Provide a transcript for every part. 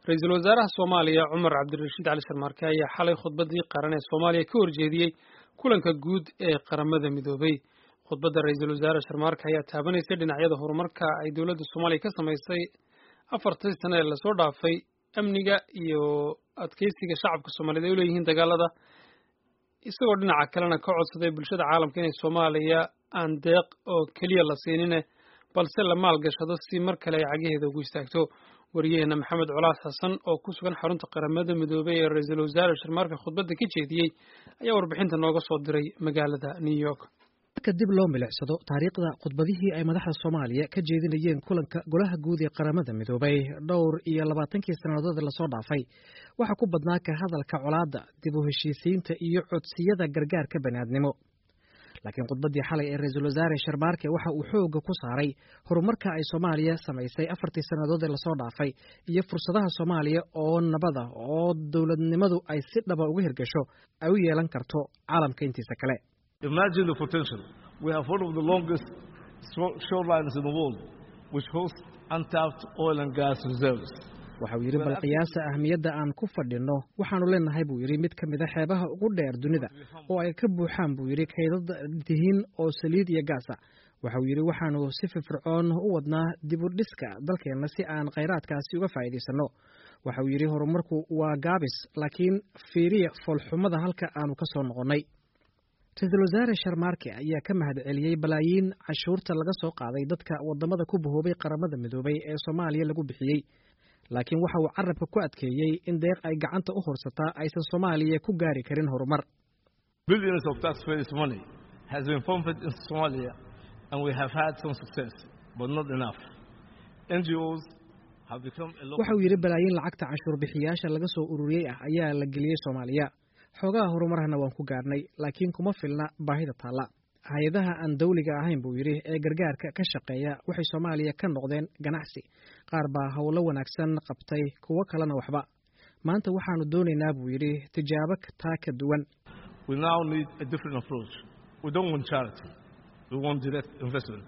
ra-iisul wasaaraha soomaaliya cumar cabdirashiid cali sharmaarke ayaa xalay khudbadii qaran ee soomaaliya ka horjeediyey kulanka guud ee qaramada midoobay khudbadda ra-iisul wasaare sharmaarke ayaa taabanaysay dhinacyada horumarka ay dowladda soomaaliya ka samaysay afartii sane ee lasoo dhaafay amniga iyo adkeysiga shacabka soomaaliyeed ay u leeyihiin dagaalada isagoo dhinaca kalena ka codsaday bulshada caalamka inay soomaaliya aan deeq oo keliya la siinine balse la maalgashado si mar kale ay cagaheeda ugu istaagto wariyaheena maxamed colaas xasan oo ku sugan xarunta qaramada midoobey ee ra-iisul wasaare sharmaarka khudbadda ka jeediyey ayaa warbixinta nooga soo diray magaalada new york marka dib loo milicsado taariikhda khudbadihii ay madaxda soomaaliya ka jeedinayeen kulanka golaha guud ee qaramada midoobay dhowr iyo labaatankii sannadood lasoo dhaafay waxaa ku badnaa ka hadalka colaadda dib u heshiisiinta iyo codsiyada gargaarka baniaadnimo laakiin khudbaddii xalay ee ra-iisul wasaare sharmaarke waxa uu xoogga ku saaray horumarka ay soomaaliya samaysay afartii sannadood ee lasoo dhaafay iyo fursadaha soomaaliya oo nabada oo dowladnimadu ay si dhaba uga hirgasho ay u yeelan karto caalamka intiisa kale Imagine the potential. We have one of the longest shorelines in the world, which hosts untapped oil and gas reserves. waxa uu yidhi bal qiyaasa ahmiyadda aan ku fadhinno waxaanu leenahay buu yidhi mid ka mida xeebaha ugu dheer dunida oo ay ka buuxaan buu yidhi kaydad tihiin oo saliid iyo gaasa waxa uu yidhi waxaanu si firfircoon u wadnaa dib u dhiska dalkeenna si aan khayraadkaasi uga faa'iidaysanno waxa uu yidhi horumarku waa gaabis laakiin fiiriya foolxumada halka aanu ka soo noqonnay ra-iisul wasaare sharmaarke ayaa ka mahad celiyey balaayiin cashuurta laga soo qaaday dadka waddamada ku bahoobay qaramada midoobay ee soomaaliya lagu bixiyey laakiin waxa uu carabka ku adkeeyey in deeq ay gacanta u horsataa aysan soomaaliya ku gaari karin horumar Billions of taxpayers' money has been pumped into Somalia, and we have had some success, but not enough. NGOs have become a waxa uu yidhi balaayiin lacagta canshuur bixiyaasha laga soo ururiyey ah ayaa la geliyey soomaaliya xoogaha horumarhana waan ku gaarnay laakiin kuma filna baahida taalla hay-adaha aan dawliga ahayn buu yidhi ee gargaarka ka shaqeeya waxay soomaaliya ka noqdeen ganacsi qaar baa howlo wanaagsan qabtay kuwo kalena waxba maanta waxaanu doonaynaa buu yidhi tijaabo taa ka duwan We now need a different approach. We don't want charity. We want direct investment.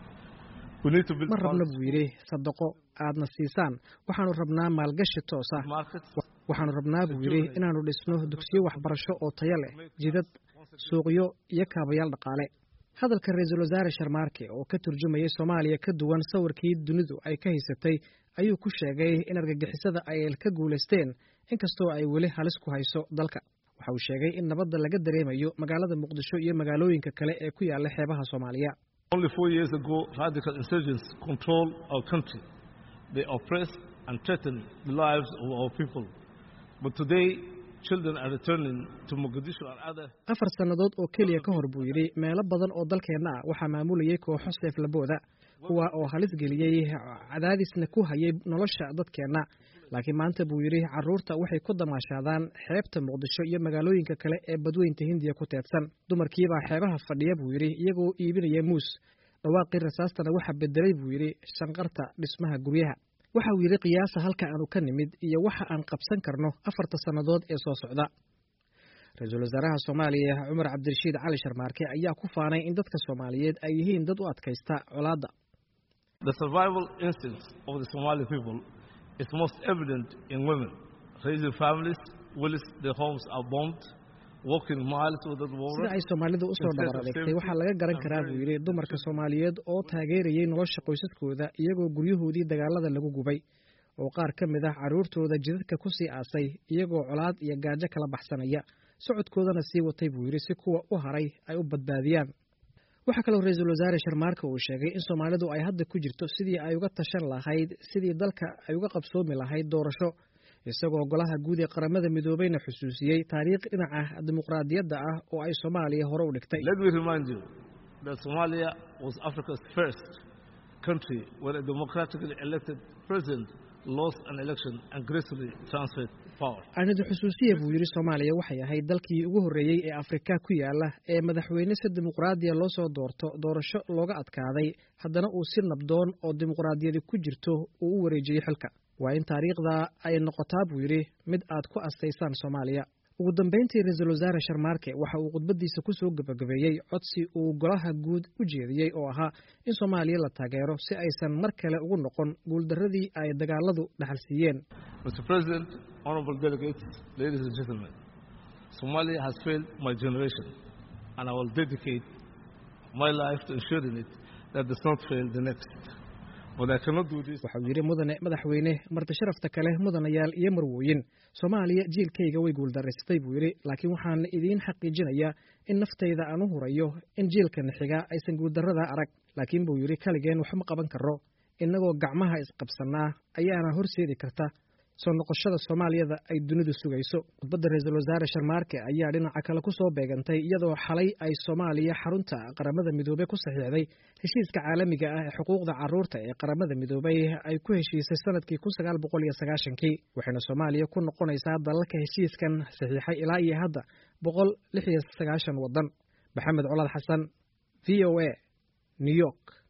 We need to build ma rabno buu yidhi sadaqo aadna siisaan waxaanu rabnaa maalgashi toos ah markets, waxaanu rabnaa buu yidhi inaannu dhisno dugsiyo waxbarasho oo tayo leh jidad suuqyo iyo kaabayaal dhaqaale hadalka ra-iisul wasaare sharmaarke oo ka turjumayay soomaaliya ka duwan sawirkii dunidu ay ka haysatay ayuu ku sheegay in argagixisada ay ka guulaysteen inkastoo ay weli halis ku hayso dalka waxa uu sheegay in nabadda laga dareemayo magaalada muqdisho iyo magaalooyinka kale ee ku yaalla xeebaha soomaaliya only four years ago, radical insurgents controlled our country. They oppressed and threatened the lives of our people. But today, children are returning to Mogadishu and other afar sannadood oo keliya ka hor buu yidhi meelo badan oo dalkeenna ah waxaa maamulayay kooxo seeflabooda kuwa oo halis geliyey cadaadisna ku hayay nolosha dadkeenna laakiin maanta buu yidhi carruurta waxay ku damaashaadaan xeebta muqdisho iyo magaalooyinka kale ee badweynta hindiya ku teedsan dumarkiibaa xeebaha fadhiya buu yidhi iyagoo iibinaya muus dhawaaqii rasaastana waxaa bedelay buu yidhi shanqarta dhismaha guryaha waxa uu yidhi qiyaasa halka aanu ka nimid iyo waxa aan qabsan karno afarta sannadood ee soo socda ra-iisul wasaaraha soomaaliya cumar cabdirashiid cali sharmaarke ayaa ku faanay in dadka soomaaliyeed ay yihiin dad u adkaysta colaadda The survival instinct of the Somali people is most evident in women raising families whilst their homes are bombed, walking miles without sida water. ay soomaalidu usoo dhabar adeegtay waxaa laga garan karaa buu yidhi dumarka soomaaliyeed oo taageerayay nolosha qoysaskooda iyagoo guryahoodii dagaalada lagu gubay oo qaar ka mid ah carruurtooda jidadka ku sii aasay iyagoo colaad iyo gaajo kala baxsanaya socodkoodana sii watay buu yidhi si kuwa u haray ay u badbaadiyaan waxaa kaloo ra-iisul wasaare sharmaarka uu sheegay in soomaalidu ay hadda ku jirto sidii ay uga tashan lahayd sidii dalka ay uga qabsoomi lahayd doorasho isagoo golaha guud ee qaramada midoobeyna xusuusiyey taariikh dhinaca dimuqraadiyadda ah oo ay soomaaliya hore u dhigtay Let me remind you that Somalia was Africa's first country where a democratically elected president lost an election and gracefully transferred power. aanidi xusuusiya buu yidhi soomaaliya waxay ahayd dalkii ugu horreeyey ee afrika ku yaala ee madaxweyne si dimuqraadiya loo soo doorto doorasho looga adkaaday haddana uu si nabdoon oo dimuqraadiyadi ku jirto uu u wareejiyey xilka waa in taariikhda ay noqotaa buu yidhi mid aad ku astaysaan soomaaliya ugu dambeyntii ra-iisul wasaare sharmaarke waxa uu khudbadiisa ku soo gebagabeeyey codsi uu golaha guud u jeediyey oo ahaa in soomaaliya la taageero si aysan mar kale ugu noqon guuldarradii ay dagaaladu dhaxal siiyeen Mr. President, honorable delegates, ladies and gentlemen, Somalia has failed my generation, and I will dedicate my life to ensuring it that does not fail the next. But I cannot do this. waxauu yidhi mudane madaxweyne marti sharafta kale mudanayaal iyo marwooyin soomaaliya jiilkayga way guuldaraysatay buu yidhi laakiin waxaan idiin xaqiijinayaa in naftayda aan u hurayo in jiilkan xiga aysan guuldarrada arag laakiin buu yidhi kaligeen waxma qaban karo innagoo gacmaha isqabsannaa ayaana horseedi karta soo noqoshada soomaaliyada ay dunidu sugayso khudbadda ra-iisul wasaare sharmaarke ayaa dhinaca kale ku soo beegantay iyadoo xalay ay soomaaliya xarunta qaramada midoobey ku saxiixday heshiiska caalamiga ah ee xuquuqda carruurta ee qaramada midoobey ay ku heshiisay sanadkii kun sagaal boqol iyo sagaashankii waxayna soomaaliya ku noqonaysaa dalalka heshiiskan saxiixay ilaa iyo hadda boqol lix iyo sagaashan waddan maxamed colaad xasan v o a new york